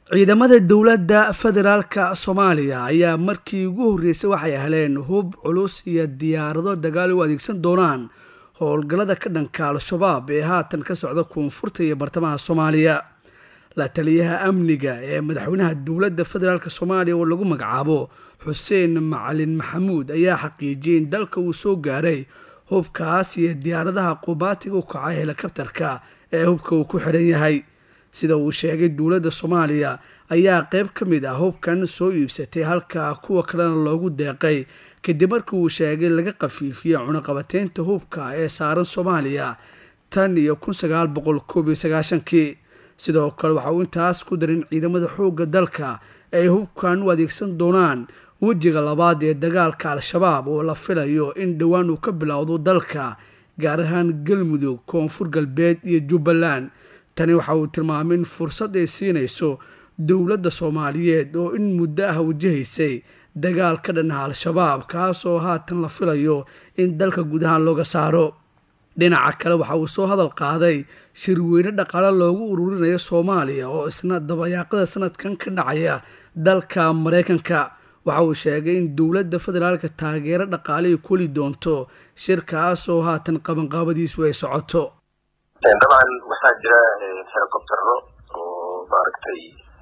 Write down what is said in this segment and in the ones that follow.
ciidamada dowladda federaalka soomaaliya ayaa markii ugu horreysay waxay heleen hub culus iyo diyaarado dagaal u adeegsan doonaan howlgallada ka dhanka al-shabaab ee haatan ka socda koonfurta iyo bartamaha soomaaliya la taliyaha amniga ee madaxweynaha dowladda federaalk soomaaliya oo lagu magacaabo xuseen macalin maxamuud ayaa xaqiijiyay in dalka uu soo gaaray hubkaas iyo diyaaradaha qubaatiga u kacay helikabtarka ee hubka uu ku xidhan yahay sida uu sheegay dowladda soomaaliya ayaa qeyb ka mid ah hubkan soo iibsatay halka kuwa kalena loogu deeqay kadib markii uu sheegay laga qafiifiyey cunaqabateynta hubka ee saaran soomaaliya tan iyo kun sagaal boqol koob iyo sagaashankii sidoo kale waxa uu intaas ku darin ciidamada xoogga dalka ay hubkan u adeegsan doonaan wejiga labaad ee dagaalka al-shabaab oo la filayo in dhowaan uu ka bilowdo dalka gaar ahaan galmudug koonfur galbeed iyo jubbaland tani waxa uu tilmaamay in fursad ay siinayso dowladda soomaaliyeed oo in muddo ah wajahaysay dagaal ka dhannaha al-shabaab kaasoo haatan la filayo in dalka guud ahaan looga saaro dhinaca kale waxa uu soo hadal qaaday shirweyne dhaqaale loogu ururinayo soomaaliya oo isna dabayaaqada sanadkan ka dhacaya dalka maraykanka waxa uu sheegay in dowladda federaalka taageero dhaqaale ay koli doonto shirkaasoo haatan qabanqaabadiisu ay socoto dabcan waxaa jira helicoptero oo maaragtay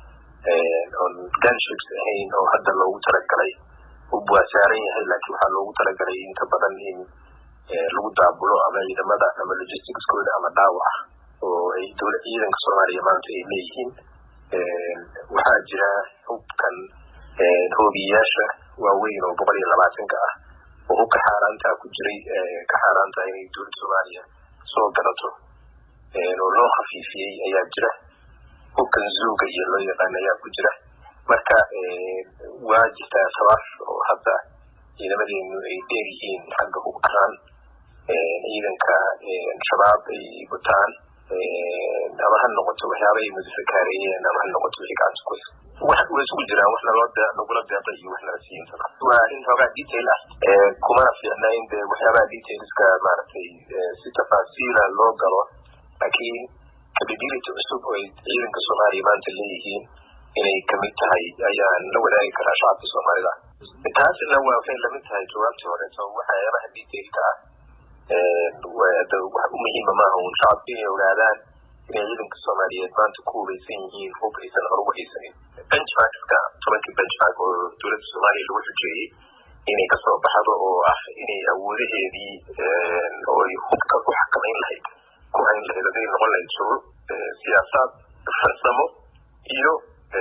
on gunships ahayn oo hadda loogu talagalay hub waa saaran yahay laakiin waxaa loogu talagalay inta badan in lagu daabulo ama ciidamada ama logisticskooda ama dhaawaca oo ay dowla ciidanka soomaaliya maanta ay leeyihiin waxaa jira hubkan hoobiyayaasha waaweyn oo boqol iyo labaatanka ah oo hubka xaaraantaa ku jiray ka xaaraanta inay dowladda soomaaliya soo galato oo loo khafiifiyey ayaa jira hubkan zuuga iyo loo yaqaan ayaa ku jira marka waa jirtaa sabab oo hadda ciidamadeenu ay dheer yihiin xagga hub ahaan ciidanka shabaab ay wataan ama ha noqoto waxyaaba ay mudafakaareeyeen ama ha noqoto wixii gacanta ku way isugu jiraan wax naloo nagula deeqay iyo wax nala siiyintaba waa in xoogaa detail ah kumana fiicna in de waxyaabaha detailska maaragtay si tafaasiila loo galo laakiin capability cusub oo ay ciidanka soomaaliya maanta leeyihiin inay kamid tahay ayaan la wadaagi karaa shacabka soomaalida taasina waa waxay lamid tahay jawaabtii horeeto waxyaabaha detailka ah wax u muhiima maaha un shacabka inay ogaadaan inay ciidanka soomaaliyeed maanta ku hubaysan yihiin hub aysan horugu haysanin benchmarkska tobankii benchmark oo dowladda soomaaliya lagu xujeeyey inay kasoo baxdo oo ah inay awoodaheedii oo ay hubka ku xakamayn lahayd ku hayn lahayd haday noqon lahayd shuruuc siyaasaad farsamo iyo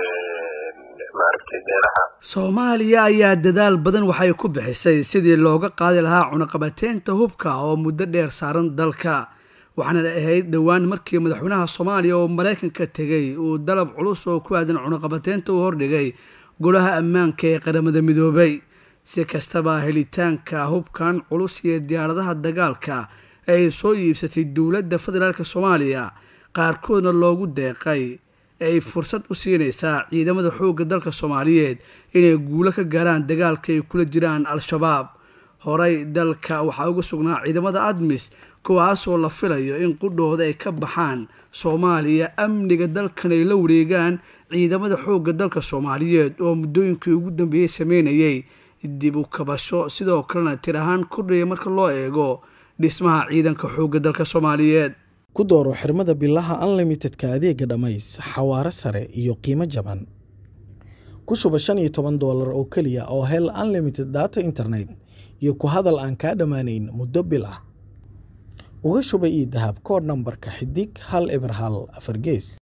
maaragtay meelaha soomaaliya ayaa dadaal badan waxay ku bixisay sidii looga qaadi lahaa cunaqabateynta hubka oo muddo dheer saaran dalka waxaana ahayd dhowaan markii madaxweynaha soomaaliya oo maraykanka tegay uu dalab culus oo ku aadan cunaqabateynta uu hordhigay golaha ammaanka ee qaramada midoobay si kastaba helitaanka hubkan culus iyo diyaaradaha dagaalka ay soo iibsatay dowladda federaalk soomaaliya qaarkoodna loogu deeqay ay fursad u siinaysaa ciidamada xoogga dalka soomaaliyeed inay guulo ka gaaraan dagaalka ay kula jiraan al-shabaab horey dalka waxaa uga sugnaa ciidamada admis kuwaasoo la filayo in qudhooda ay ka baxaan soomaaliya amniga dalkan ay la wareegaan ciidamada xoogga dalka soomaaliyeed oo muddooyinkii ugu dambeeyey sameynayay dib u kabasho sidoo kalena tir ahaan kordhaya marka loo eego dhismaha ciidanka xoogga dalka soomaaliyeed ku dooro xirmada bilaha unlimitedka adeega dhammays xawaaro sare iyo qiimo jaban ku shuba shan iyo toban doolar oo keliya oo hel unlimited data internet iyo ku hadal aan kaa dhammaanayn muddo bil ah uga shuba io dahab koodh nambarka xidig hal eber hal afar gees